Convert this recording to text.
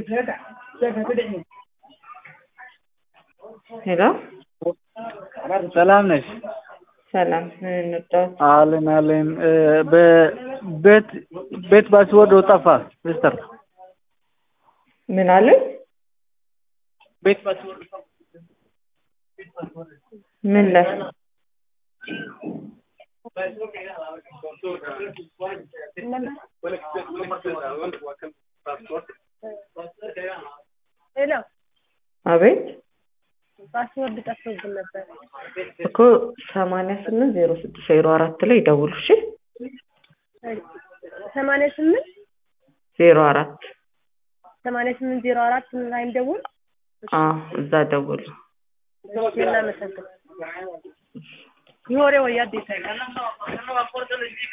ሄሎ ሰላም ነሽ? ሰላም ምን እንርዳዎት? አለን አለን። በቤት ቤት ፓስወርድ ጠፋ ሲስተር። ምን አሉኝ? ቤት ፓስወርድ ምን ላይ ሄሎ አቤት ፓስወርድ ጠፍቶብን ነበር። እኮ ሰማንያ ስምንት ዜሮ ስድስት ዜሮ አራት ላይ ደውሉ እሺ። ሰማንያ ስምንት ዜሮ አራት ሰማንያ ስምንት ዜሮ አራት ላይ እንደውል። አዎ እዛ ደውሉ። እናመሰግናለን። ይሆሬ ወይ አዲስ